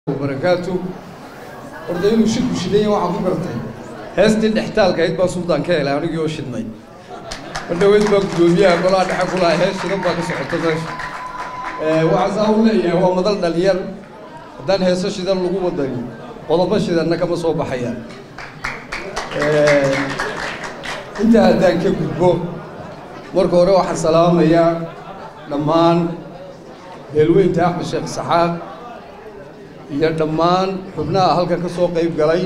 barakaatu horta inuu shirku shidan yahay waxaan ku gartay heestii dhextaalka ayd baa suldaan ka helay anigii oo shidnay mar dhaweyd baa guddoomiyaha golaha dhexe ku lahaa hees shidan baa ka socota meesha waxaa saa u leeyahay waa madal dhalinyar haddaan heeso shidan lagu wadani qodobo shidanna kama soo baxayaan intaa haddaan ka gudbo marka hore waxaan salaamayaa dhammaan beelweynta axmed sheekh saxaaq iyo dhammaan xubnaha halkan ka soo qayb galay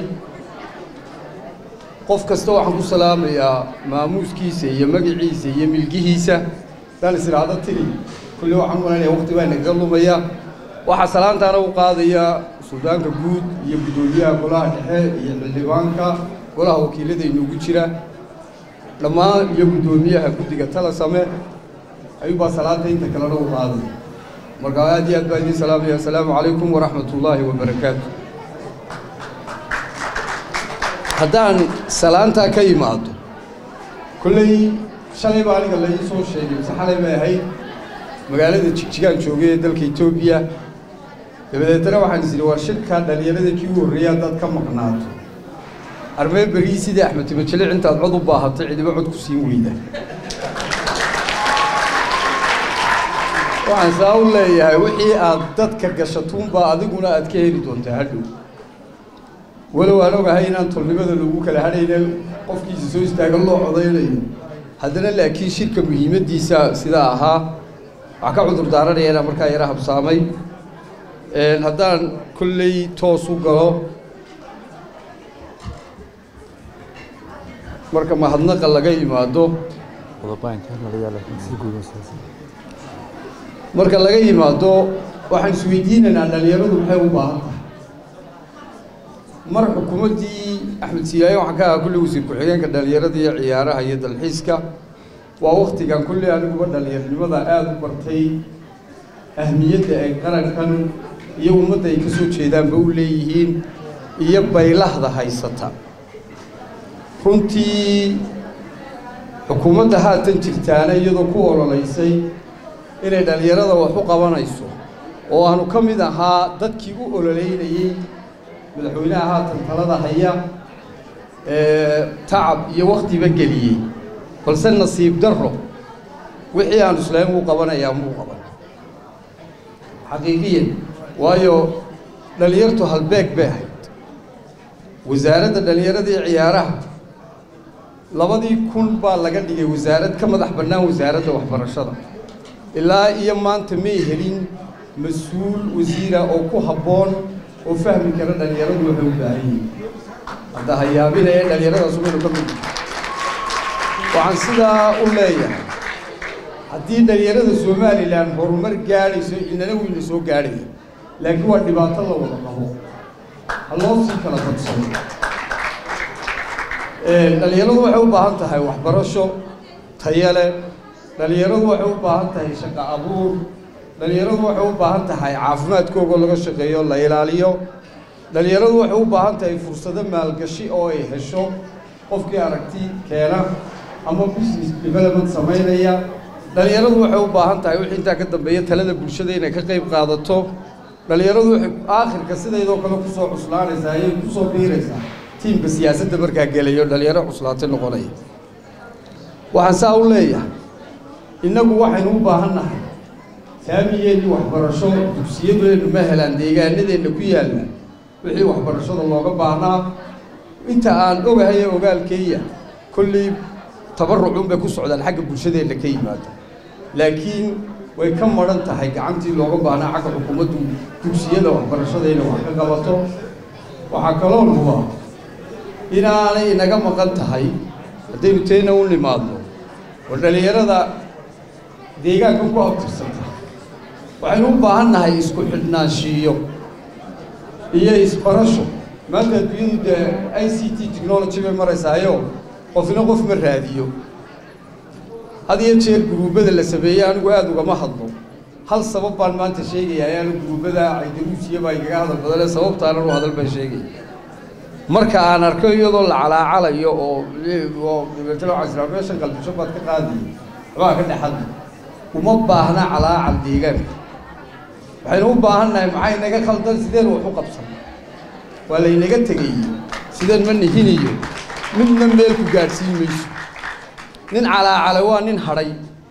qof kasta waxaan ku salaamayaa maamuuskiisa iyo magaciisa iyo milgihiisa haddaan is idhaahdo tiri kulli waxaan u malanaya waqti baa nagaga lumaya waxaa salaantaana u qaadaya suldaanka guud iyo guddoomiyaha golaha dhexe iyo xildhibaanka golaha wakiilada inoogu jira dhammaan iyo guddoomiyaha guddiga tala same ayuubaa salaanta inta kalena u qaaday marka aad iyo aad baa idiin salaamaya assalaamu calaykum waraxmat ullaahi wabarakaatu haddaan salaantaa ka imaado kolley shalay baa aniga la ii soo sheegay mise xalay bay ahayd magaalada jigjigaan joogay ee dalka etoobiya dabadeetana waxaan is idhi war shirkaa dhalinyarada kii u horreeyay haddaad ka maqnaato armee berii sidii axmed timajelic intaad cod u baahatay cidiba cod ku siin weyda waxaan saa u leeyahay wixii aad dadka gashatuunbaa adiguna aad ka heli doontaa hadhow walow aan ogahay inaan tolnimada lagu kala hadhayna qofkiisa soo istaagan loo codaynayo haddana laakiin shirka muhiimaddiisa sidaa ahaa waxaa ka cudur daaranaya inaan markaa yara habsaamay haddaan kolley toos u galo marka mahadnaqa laga yimaado marka laga yimaado waxaan isweydiinaynaa dhalinyaradu maxay u baahan tahay mar xukuumaddii axmed siiyaaye waxaan ka ahaa kulli wasiir ku-xigeenka dhalinyarada iyo ciyaaraha iyo dalxiiska waa waktigan kulli aniguba dhalinyarnimada aada u bartay ahmiyadda ay qarankan iyo ummadda ay ka soo jeedaanba u leeyihiin iyo baylahda haysata runtii xukuumadda haatan jirtaana iyadoo ku ololaysay inay dhalinyarada wax u qabanayso oo aanu ka mid ahaa dadkii u ololeynayey madaxweynaha haatan talada haya tacab iyo waktiba geliyey balse nasiib darro wixii aanu islaam uu qabanayaa muu qaban xaqiiqiyan waayo dhalinyartu halbeeg bay ahayd wasaaradda dhalinyarada iyo ciyaaraha labadii kun baa laga dhigay wasaarad ka madax bannaan wasaaradda waxbarashada ilaa iyo maanta may helin mas-uul wasiira oo ku habboon oo fahmi kara dhalinyaradu waxay u baahan yihiin hadda hayaabina ee dhalinyaradaas umaynu ka mid waxaan sidaa u leeyahay haddii dhalinyarada somalilan horumar gaadhayso inana weyna soo gaadhaya laakiin waa dhibaato la wada qabo ha loo sii kala badsano dhalinyaradu waxay u baahan tahay waxbarasho tayo leh dhalinyaradu waxay u baahan tahay shaqo abuur dhalinyaradu waxay u baahan tahay caafimaadkoogoo laga shaqeeyo la ilaaliyo dhalinyaradu waxay u baahan tahay fursado maalgashi oo ay hesho qofkii aragti keena ama business development samaynaya dhalinyaradu waxay u baahan tahay wixii intaa ka dambeeya talada bulshada inay ka qayb qaadato dhalinyaradu waxay aakhirka sidaydoo kale kusoo cuslaanaysaa ayay kusoo biiraysaa tiimka siyaasadda markaa gelayo dhalinyaro cuslaatay noqonaya waxaan saa u leeyahay innagu waxaynu u baahan nahay saamiyeennii waxbarasho dugsiyadeennu ma helaan deegaanadeenna ku yaalla wixii waxbarashada looga baahnaa inta aan ogahay ee ogaalkeeya kolley tabarucun bay ku socdaan xagga bulshadeenna ka yimaada laakiin way ka madhan tahay gacantii looga baahnaa xagga xukuumaddu dugsiyada waxbarashada inay wax ka qabato waxaa kaloo nuba inaanay inaga maqan tahay haddaynu teena u nimaadno war dhalinyarada deegaanka ku abtirsanta waxaynu u baahan nahay isku xidhnaanshiiyo iyo isbarasho maanta adduunyadu dee i c t technology bay maraysaayo qofna qof ma raadiyo had iyo jeer guruubbada la sameeyey anigu aada ugama hadlo hal sabab baan maanta sheegaya ayaanu guruubbada caydaruusiya baa igaga hadal badane sababtaanan u hadal baan sheegaya marka aan arko iyadoo la calaacalayo oo oo dabeetana waxaa israa meeshan qalbisho baad ka qaadaya waxbaa ka dhexadla uma baahna calaacal deegaanka waxaynu u baahan nahay maxay naga khaldan sideen wax u qabsan waa laynaga tegay sideen ma nihiniyo midna meel ku gaadhsiin mayso nin calaacalay waa nin hadhay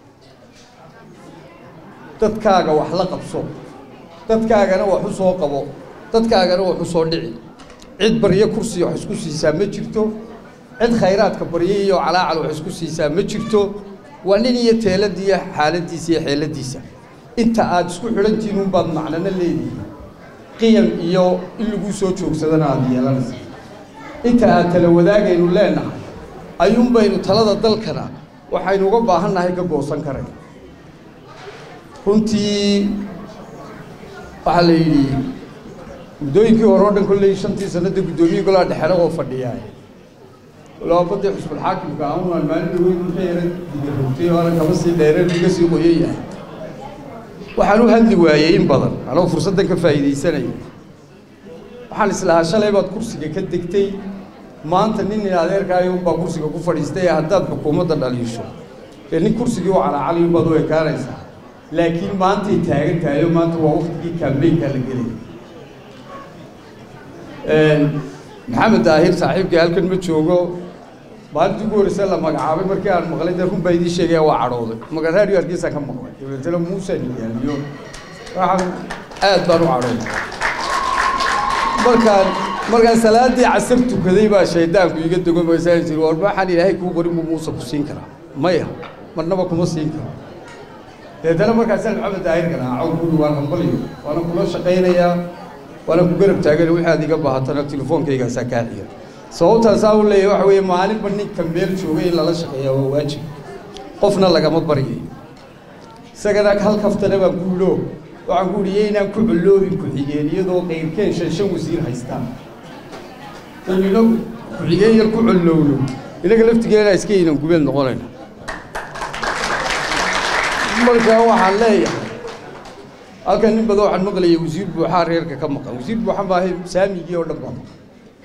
dadkaaga wax la qabso dadkaagana wax u soo qabo dadkaagana wax u soo dhici cid baryo kursiga wax isku siisaa ma jirto cid khayraadka baryo iyo calaacal wax isku siisaa ma jirto waa nin iyo teeladiiyo xaaladiisa iyo xeeladiisa inta aada isku xidhantihiin unbaad macnano leedihi qiyam iyo in laguu soo joogsadana aada yeelanaysa inta aad tala wadaagaynu leenahay ayuunbaynu talada dalkana waxaynu uga baahan nahay ka goosan karay runtii waxaa la yidhi muddooyinkii hore oo dhan kolley shantii sanada guddoomiye golaha dhexena oo fadhiyaa laabadii xusbulxaakimka aunaan maalin dhaweyn wixii yara digarogtay oo anan kama sii dheereen iga sii qoyan yahay waxaan u hadli waayey in badan anoo fursaddan ka faa'iidaysanaya waxaan islahaa shalay baad kursiga ka degtay maanta nin in adeerkaayo unbaa kursiga ku fadhiistay ee haddaad xukuumadda dhaliisho ee nin kursigii u calaacaliyo baad u ekaanaysaa laakiin maantay taagan tahay oo maanta waa waktigii kaambeynkaa la gelaya maxamed daahir saaxiibkii halkan ma joogo maalintii ugu horreysay la magacaabay markii aan maqlay dee runbaa idiin sheegaya waa cadhooday maga raadiyo hargeysaan ka maqlay dabeetana muusan yaaliyo waxaan aad baan u cadhooday markaan markaan salaaddii casar tukaday baa shaydaanku iga dego maysaan jiri war waxaan ilaahay kuu qorin buu muuse ku siin karaa maya marnaba kuma siin karo dabeetana markaasaan maxamed daahir ganaaco guri waan aqbalayo waana kula shaqaynayaa waana ku garab taagan wixii aad iga baahatana telefoonkaygaasaa kaa xiga sababtaasaa u leeyahy waxa weeye maalinba ninka meel joogay in lala shaqeeyaa waa waajib qofna lagama baryayo isagana hal kaftana baan ku idho waxaan ku idhi yaynaan ku colloobin ku-xigeen iyadoo qayrkeen shan shan wasiir haystaan inina ku-xigeen yar ku collowno inaga laftigeena iska ynan gubeed noqonayna marka waxaan leeyahay halkan nin badan waxaan maqlayay wasiir buuxaa reerka ka maqan wasiir buuxa maahay saamigii oo dhan baa maqan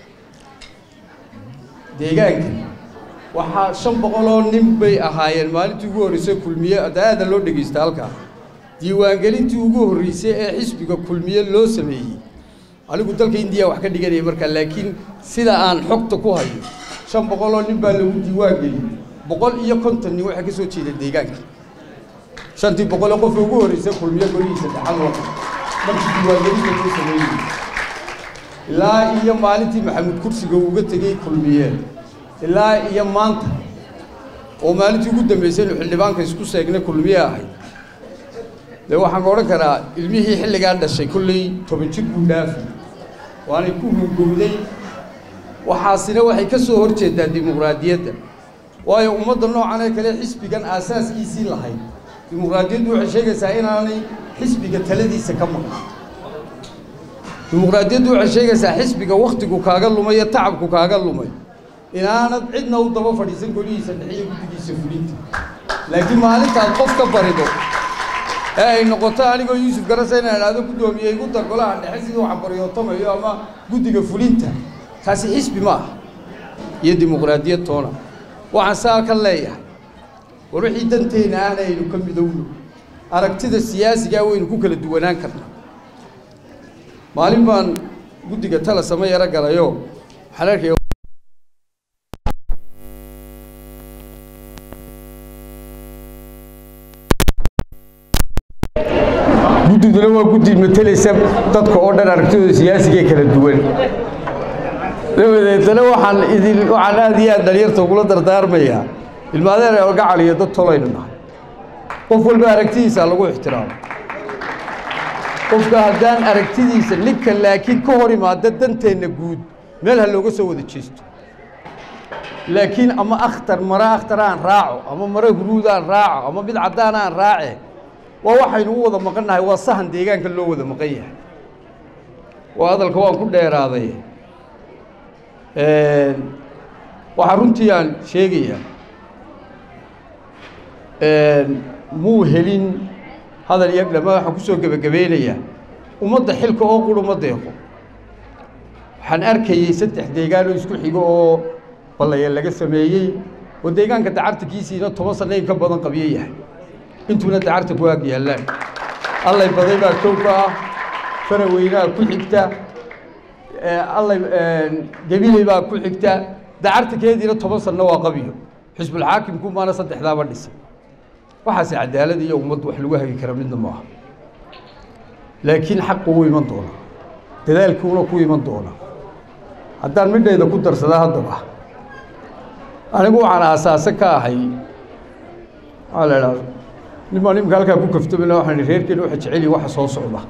deegaanka waxaa shan boqoloo nin bay ahaayeen maalintii ugu horreysay kulmiye adaada loo dhegaysta halkaa diiwaangelintii ugu horreysay ee xisbiga kulmiye loo sameeyey anigu dalka indiya wax ka dhiganaya markaa laakiin sida aan xogta ku hayo shan boqoloo nin baa lagu diiwaangeliyey boqol iyo konton nin waxaa ka soo jeeda deegaanka shantii boqol ee qofka ugu horreysay kulmiye golihiisa dhaxal loo markii diiwaangelinta loo sameeyey ilaa iyo maalintii maxamed kursiga uga tegey kulmiye ilaa iyo maanta oo maalintii ugu dambeysay inu xildhibaanka isku seegnay kulmiye ahay dee waxaan ka odhan karaa ilmihii xilligaa dhashay kolley toban jir buu dhaafi waanay ku hungowday waxaasina waxay ka soo hor jeedaa dimuqraadiyadda waayo ummadda noocan ee kale xisbigan aasaaskiisii lahayd dimuqraadiyaddu waxay sheegaysaa inaanay xisbiga taladiisa ka maqan dimuqraadiyaddu waxay sheegaysaa xisbiga wakhtigu kaaga lumay iyo tacabku kaaga lumay inaanad cidna u daba fadhiisan golihiisa dhexiyo guddigiisa fulinta laakiin maalintaad qof ka barido ee ay noqoto anigoo yuusuf garasa inaan idhaahdo guddoomiye igu dar golaha dhexe sidii waxaan baryootomayo ama guddiga fulinta kaasi xisbi ma aha iyo dimuqraadiyad toona waxaan saa ka leeyahay war wixii danteenna ahna aynu ka midowno aragtida siyaasigaa waynu ku kala duwanaan karnaa maalin baan guddiga tala sama yaro galayo waxaan arkaya guddiduna waa guddi mateleysa dadka oo dhan aragtidooda siyaasigae kala duwan dabadeetana waxaan idin waxaan aad iyo aad dhalinyarta ugula dardaarmayaa ilmaadeer gacal iyo dad tolaynu nahay qof walba aragtidiisa lagu ixtiraamo qofka haddaan aragtidiisa ninka laakiin ka hor imaada danteenna guud meel ha looga soo wada jeesto laakiin ama akhtar mare akhtar aan raaco ama mare huruud aan raaco ama mid caddaan aan raace waa waxaynu u wada maqan nahay waa sahan deegaanka loo wada maqan yahay waa hadalka waan ku dheeraaday waxaa runtii aan sheegayaa muu helin hadal iyo dhama waxaan ku soo gebagabeynayaa ummadda xilka oo qur uma deeqo waxaan arkayey saddex deegaan oo isku xigo oo ballaya laga sameeyey oo deegaanka dacarta kiisiina toban sanno in ka badan qabiyo yahay intuuna dacarta ku aag yaallaan allay baday baa kow ka ah faraweynaha ku xigta allay gabiley baa ku xigta dacartakeediina toban sanno waa qabiyo xisbulxaakimku maana saddexdaaba dhisay waxaase cadaalad iyo ummad wax lagu hagi kara midna maaha laakiin xaqu wuu iman doonaa dadaalkuuna ku iman doonaa haddaan midhayda ku darsadaa haddaba anigu waxaan aasaase ka ahay waxaa la idhahda nimaa nimka halkaa ku kaftamina waxaan ihi reerkeena waxa jeceliyi waxa soo socda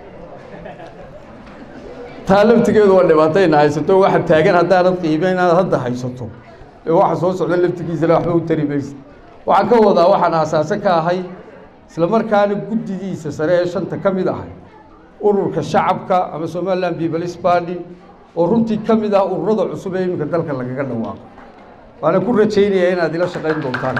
taa laftigeedu waa dhibaatayna haysato waxa taagan haddaanad qiimeyn inaad hadda haysato ee waxa soo socda laftigiisana waxba u tari maysa waxaan ka wadaa waxaan aasaase ka ahay isla markaana guddidiisa sare ee shanta ka mid ahay ururka shacabka ama somaliland peoples party oo runtii ka mid ah ururada cusub ee iminka dalka lagaga dhawaaqo waana ku rajaynayaa inaad ila shaqayn doontaan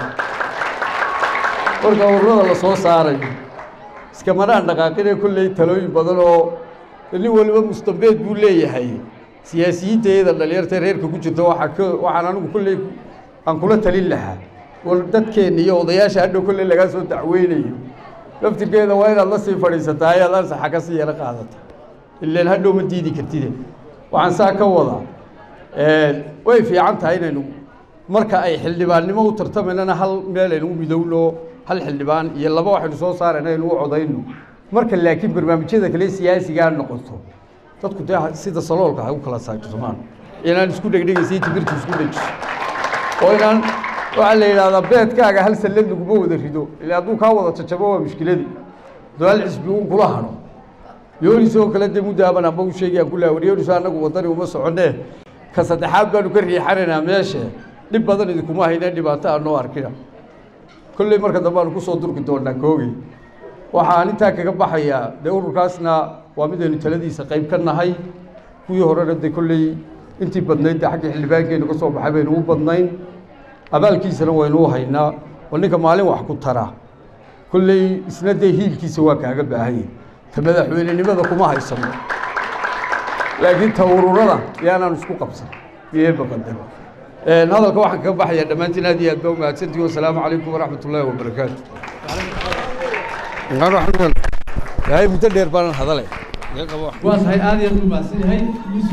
marka ururada la soo saarayo iskamanaan dhaqaaqinee kolley talooyin badan oo nin waliba mustambeed buu leeyahay siyaasiyiinta iyada dhalinyarta reerka ku jirta waxaa ka waxaan anigu kolley aan kula talin lahaa war dadkeenna iyo odayaasha hadhow kolley lagaa soo dacweynayo laftirkeeda waa inaad la sii fadhiisataa ayaad ansaxa ka sii yaro qaadata ilaan hadhow ma diidi kartide waxaan saa ka wadaa way fiican tahay inaynu marka ay xildhibaannimo u tartamaynana hal meel aynu u midowno hal xildhibaan iyo laba waxaynu soo saarayna aynu u codayno marka laakiin barnaamijyada kale siyaasigaa noqoto dadku dee sida saloolka ha u kala saajirmaan inaan isku dhegdhegaysa timirta isku dhejiso oo inaan waxaa la yidhahdaa beedkaaga hal sallad laguma wada rido ila hadduu kaa wada jajabo waa mushkiladii dadaal xisbi uun kula hadho yoonis oo kale dee muddaaban amba u sheegayaan ku laha war yoonis annagu wadani uma soconee ka saddexaad baanu ka riixanaynaa meeshe dhib badan idinkuma hayne dhibaato aan noo arkina kolley marka dambe aanu kusoo durki doonaa koogey waxaan intaa kaga baxayaa dee ururkaasna waa midaynu taladiisa qayb ka nahay kuwii horena dee kolley intii badnayd dee xagga xildhibaankeennu ka soo baxay baynu u badnayn abaalkiisana waynu u haynaa oo ninka maalin wax ku tara kolley isna dee hiilkiisa waa kaaga baahanya ta madaxweynenimada kuma haysano laakiin ta ururada yaanaan isku qabsan iyoeba qadaro hadalka waxaan kaga baxayaa dhammaantiin aad iyo aad baa umahadsantihi wasalaamu calaykum waraxmat ullaahi wabarakaatu yahay muddo dheer baanan hadalay waa tahay aad iyo aad u mahadsan yahay